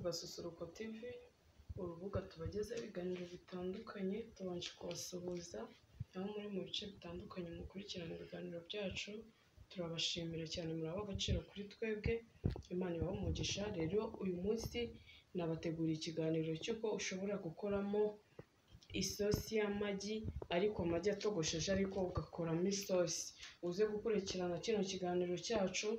rwa Susuruko TV, urubuga tubagezaho ibiganiro bitandukanye, tubanje kubasuhuza, aho muri mu bice bitandukanye mukurikirana ibiganiro byacu, turabashimira cyane murabaha agaciro kuri twebwe, Imana ibahe umugisha, rero uyu munsi nabateguriye ikiganiro cy'uko ushobora gukoramo isosi y'amagi, ariko amagi atogosheje ariko ugakoramo isosi, uze gukurikirana kino kiganiro cyacu,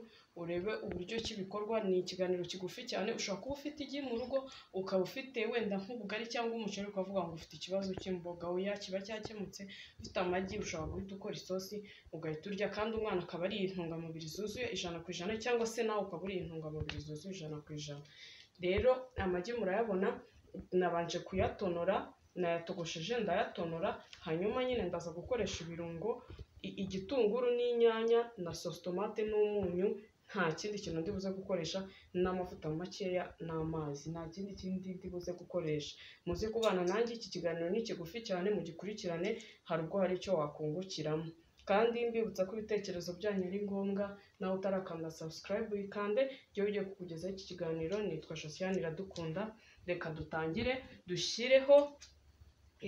urebe uburyo ki bikorwa, ni ikiganiro kigufi cyane, ushobora kuba ufite igi mu rugo, ukaba ufite wenda nk'ubugari cyangwa umuceri, ukavuga ngo ufite ikibazo cy'imboga, oya kiba cyakemutse, ufite amagi ushobora guhita ukora isosi, ugahita urya kandi umwana akaba ariye intungamubiri zuzuye ijana ku ijana cyangwa se nawe ukaba uriye intungamubiri zuzuye ijana ku ijana, rero amagi murayabona, nabanje kuyatonora, nayatogosheje ndayatonora, hanyuma nyine ndaza gukoresha ibirungo, i- igitunguru n'inyanya na sositomate n'umunyu, nta kindi kintu ndi buze gukoresha, n'amavuta makeya n'amazi, nta kindi kindi ndi buze gukoresha, muze kubana nanjye, iki kiganiro ni kigufi cyane, mugikurikirane, hari ubwo hari icyo wakungukiramo, kandi mbibutsa ko ibitekerezo byanyu ari ngombwa, nawe utarakanda subscribe uyikande, jyewe ugiye kukugezaho iki kiganiro, nitwa Josiane Iradukunda, reka dutangire, dushyireho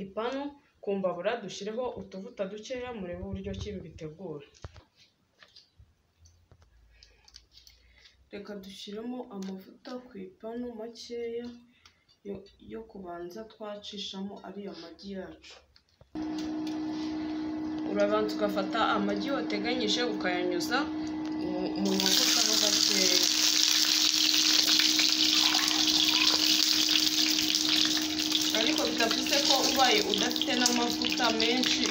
ipanu ku mbabura, dushyireho utuvuta dukeya, murebe uburyo ki bitegura. Reka dushyiremo amavuta ku ipanu makeya yo, yo kubanza twacishamo ariya magi yacu. Urabanza ugafata amagi wateganyije ukayanyuza mu mu mavuta ho gakeya. Ariko bidavuze ko ubaye udafite n'amavuta menshi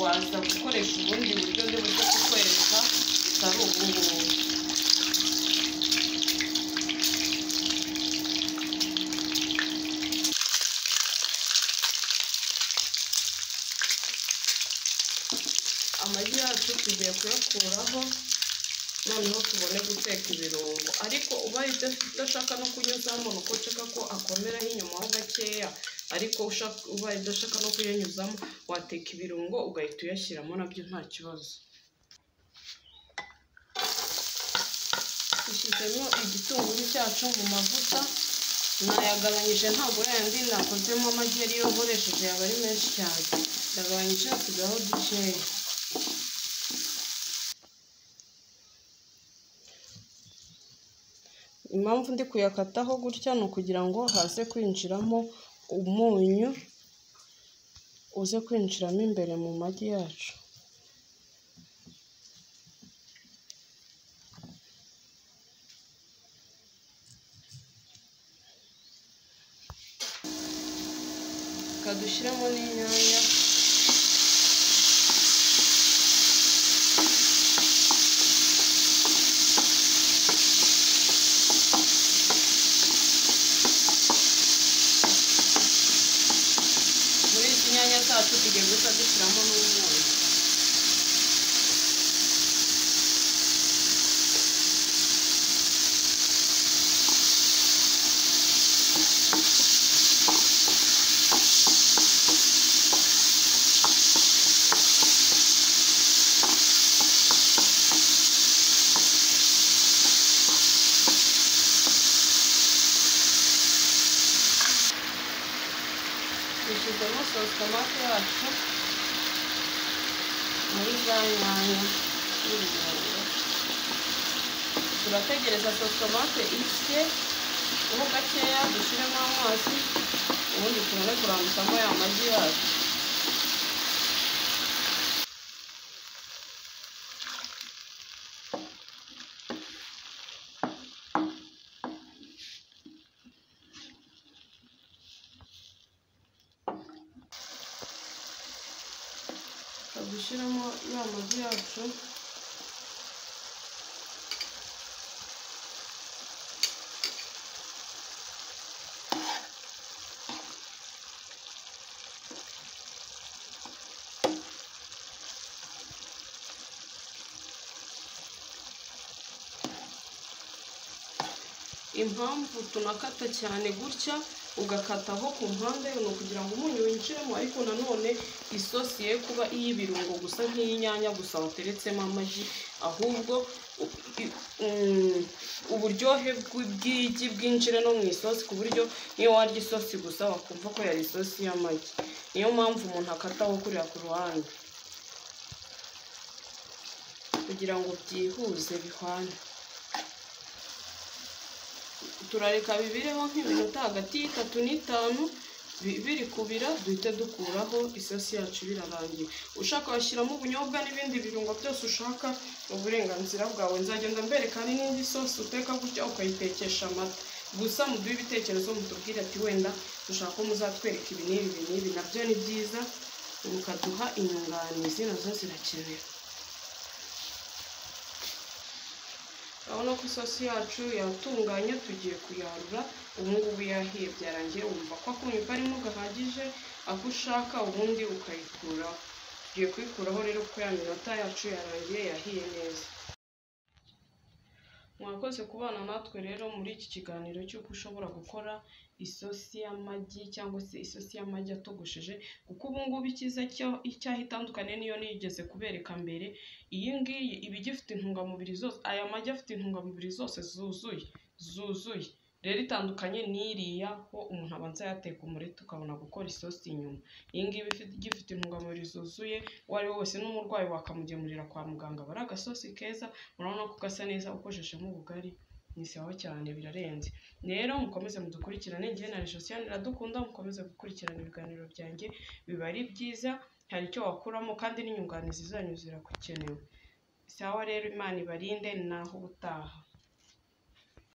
waza gukoresha ubundi buryo bwo buze kukwereka bitari ubu ngubu. amagi yacu tugiye kuyakuraho noneho tubone guteka ibirungo ariko ubaye uda- udashaka no kunyuzamo ni uko ushaka ko akomeraho inyuma ho gakeya ariko ushaka- ubaye udashaka no kuyanyuzamo wateka ibirungo ugahita uyashyiramo nabyo nta kibazo dushyizemo igitunguru cyacu mu mavuta nayagabanyije ntabwo yandi nakozemo amagi yari yogoresheje yaba ari menshi cyane ndagabanyije hasigaho dukeya impamvu ndi kuyakataho gutya ni ukugira ngo haze kwinjiramo umunyu uze kwinjiramo imbere mu magi yacu reka dushyiremo n'inyanya muri izi nyanya zacu tugiye guhita dushyiramo n'umunyu dushyizemo sositomate yacu muri za nyanya n'ibirungo turategereza sositomate ishye ho gakeya dushyiremo amazi ubundi tubone kurambikamo ya magi yacu tukaba dushyiramo ya magi yacu impamvu tunakata cyane gutya ugakataho ku mpande ni ukugira ngo umunyu winjiremo ariko nanone isosi ye kuba iy'ibirungo gusa nk'iy'inyanya gusa wateretsemo amagi ahubwo i- mm, uburyohe bw- bw'igi bwinjira no mu isosi ku buryo niyo warya isosi gusa wakumva ko yari isosi y'amagi niyo mpamvu umuntu akataho kurira ku ruhande kugira ngo byihuze bihwane turareka bibireho nk'iminota hagati y'itatu n'itanu bi- biri kubira duhite dukuraho isosi yacu birarangiye ushaka washyiramo ubunyobwa n'ibindi birungo byose ushaka ni uburenganzira bwawe nzagenda mbereka hari n'indi sosi uteka gutya ukayitekesha amata gusa muduhe ibitekerezo mutubwire ati wenda dushaka ko muzatwereka ibi n'ibi ibi n'ibi nabyo ni byiza mukaduha inyunganizi nazo zirakenewe urabona ko isosi yacu yatunganye tugiye kuyarura ubu ngubu yahiye byarangiye wumva ko akumva arimo gahagije ako ushaka ubundi ukayikuraho tugiye kuyikuraho rero kuko ya minota yacu yarangiye yahiye neza mwakoze kubana natwe rero muri iki kiganiro cy'uko ushobora gukora isosi y'amagi cyangwa se isosi y'amagi atogosheje kuko ubu ngubu icyiza cyo icyaho itandukanye niyo nigeze kubereka mbere iyi ngiyi iba igifite intungamubiri zose aya magi afite intungamubiri zose zuzuye zuzuye rero itandukanye n'iriya ho umuntu abanza yateka umureti ukabona gukora isosi inyuma iyi ngiyi iba ifite- igifite intungamubiri zuzuye uwo ari we wese n'umurwayi wakamugemurira kwa muganga bari agasosi keza urabona ko gasa neza ukosheshemo ubugari ni sawa cyane birarenze rero mukomeze mudukurikirane njye na Josiane iradukunda mukomeze gukurikirana ibiganiro byanjye biba ari byiza hari icyo wakuramo kandi n'inyunganizi zanyu ziragukenewe sawa rero imana ibarinde naho ubutaha